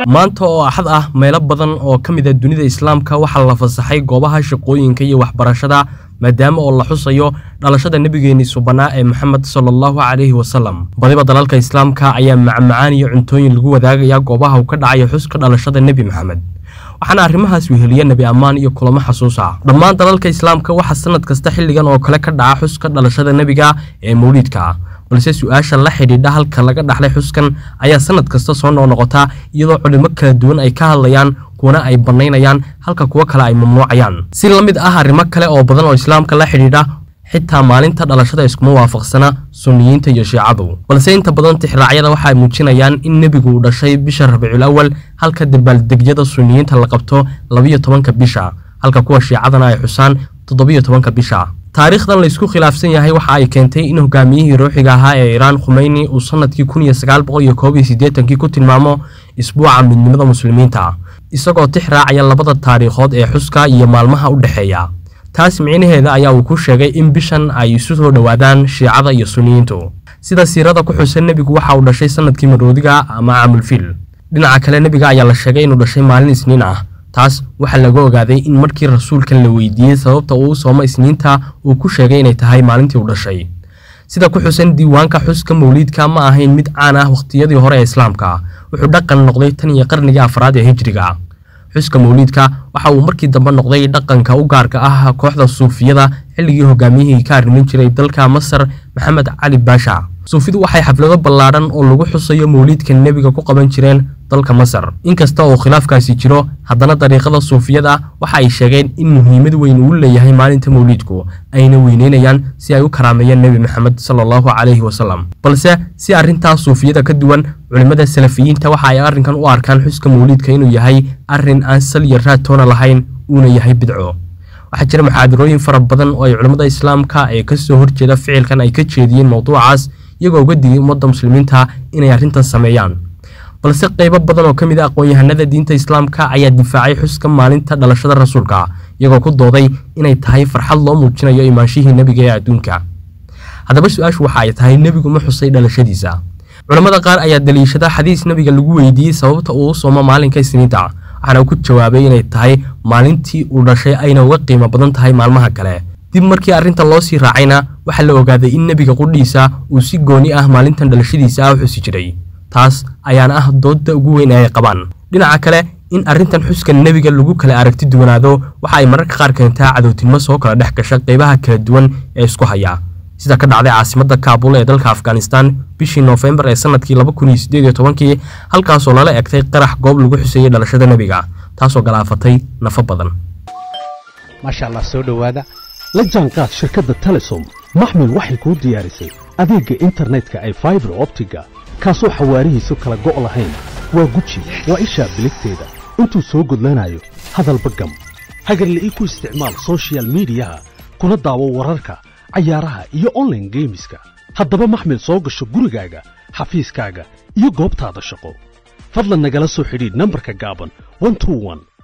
maanta oo axad ah meelo badan oo ka mid a dunida islaamka waxaa la fasaxay goobaha shaqooyinka iyo waxbarashada maadaama oo la xusayo dhalashada nebigeeni subanaa ee moxamed sala allahu calayhi wasalam badiba dalalka islaamka ayaa macmacaan iyo cuntooyin lagu wadaagaya goobaha uu ka dhacayo xuska dhalashada nebi moxamed waxaana arrimahaas weheliya nebi ammaan iyo kulamo xasuus ah dhammaan dalalka islaamka waxaa sanad kasta xilligan oo kale ka dhaca xuska dhalashada nebiga ee mawliidka balse su-aasha la xidhiidha halka laga dhaxlay xuskan ayaa sanad kasta soo noqnoqota iyadoo culimo kala duwan ay ka hadlayaan kuwana ay bannaynayaan halka kuwo kale ay mamnuucayaan si la mid ah arrimo kale oo badan oo islaamka la xidhiidha xitaa maalinta dhalashada iskuma waafaqsana sunniyiinta iyo shiicadu balse inta badan tixraacyada waxa ay muujinayaan in nebigu uu dhashay bisha rabiicul awal halka dabaaldegyada sunniyiinta la qabto labiyo tobanka bisha halka kuwa shiicadana ay xusaan toddobiyo tobanka bisha taariikhdan laysku khilaafsan yahay waxa ay keentay in hogaamiyihii ruuxiga ahaa ee iiraan khumeyni uu sanadkii kun iyo sagaal boqol iyo koob iyo siddeetankii ku tilmaamo isbuuca midnimada muslimiinta isagoo tix raacaya labada taariikhood ee xuska iyo maalmaha u dhexeeya taas micnaheeda ayaa uu ku sheegay in bishan ay isu soo dhowaadaan shiicada iyo sunniyiintu sida siirada ku xusan nebigu waxa uu dhashay sanadkii maroodiga ama caamulfiil dhinaca kale nebiga ayaa la sheegay inuu dhashay maalin isniin ah taas waxaa laga ogaaday in markii rasuulkan la weydiiyey sababta uu u soomo isniinta uu ku sheegay inay tahay maalintii uu dhashay sida ku xusan diiwaanka xuska mawliidka ma ahayn mid caan ah wakhtiyadii hore ee islaamka wuxuu dhaqan noqday tan iyo qarnigii afraad ee hijriga xuska mawliidka waxa uu markii dambe noqday dhaqanka u gaarka ah kooxda suufiyada xilligii hogaamiyihii ka arrimin jiray dalka masar maxamed cali baasha suufidu waxay xaflado ballaadhan oo lagu xusayo mawliidka nebiga ku qaban jireen dalka masar inkasta oo khilaafkaasi jiro haddana dariiqada suufiyada waxa ay sheegeen in muhiimad weyn uu leeyahay maalinta mawliidku ayna weyneynayaan si ay u karaameeyeen nebi maxamed sala allahu calayhi wasalam balse si arrintaas suufiyada ka duwan culimmada salafiyiinta waxa ay arrinkan u arkaan xuska mawliidka inuu yahay arrin aan sal iyo raadtoona lahayn uuna yahay bidco waxaa jira muxaadarooyin fara badan oo ay culimmada islaamka ee kasoo horjeeda ficilkan ay ka jeediyeen mowduucaas iyagoo uga digay ummadda muslimiinta inay arrintan sameeyaan balse qaybo badan oo ka mid a aqoon-yahanada diinta islaamka ayaa difaacay xuska maalinta dhalashada rasuulka iyagoo ku dooday inay tahay farxad loo muujinayo imaanshihii nebiga ee adduunka haddaba su-aashu waxa ay tahay nebigu ma xusay dhalashadiisa culammada qaar ayaa daliishada xadiis nebiga lagu weydiiyey sababta uu u soomo maalinka isniinta waxaana ku jawaabay inay tahay maalintii uu dhashay ayna uga qiimo badan tahay maalmaha kale dib markii arrinta loo sii raacayna waxaa la ogaaday in nebiga qudhiisa uu si gooni ah maalintan dhalashadiisa ah u xusi jiray taas ayaana ah doodda ugu weyn ee ay qabaan dhinaca kale in arrintan xuska nebiga lagu kala aragti duwanaado waxa ay mararka qaar keentaa cadowtinimo soo kala dhex gasha qaybaha kala duwan ee isku haya sida ka dhacday caasimadda kaabul ee dalka afghanistan bishii noofembar ee sanadkii laba kun iyo siddeed iyo tobankii halkaasoo lala egtay qarax goob lagu xuseeyey dhalashada nebiga taasoo galaafatay nafo badan maasha allah soo dhowaada la jaanqaad shirkadda telesom maxmil waxay kuu diyaarisay adeegga internetka ay faibar optiga kaasoo xawaarihiisu kala go' lahayn waa guji waa ishaa biligteeda intuu soo gudlanayo hadalba gam hagarle ii ku isticmaal sochial midiyaha kuna daawo wararka cayaaraha iyo onlaine geemiska haddaba maxmil soo gasho gurigaaga xafiiskaaga iyo goobtaada shaqo fadlan nagala soo xidhiidh nambarka gaaban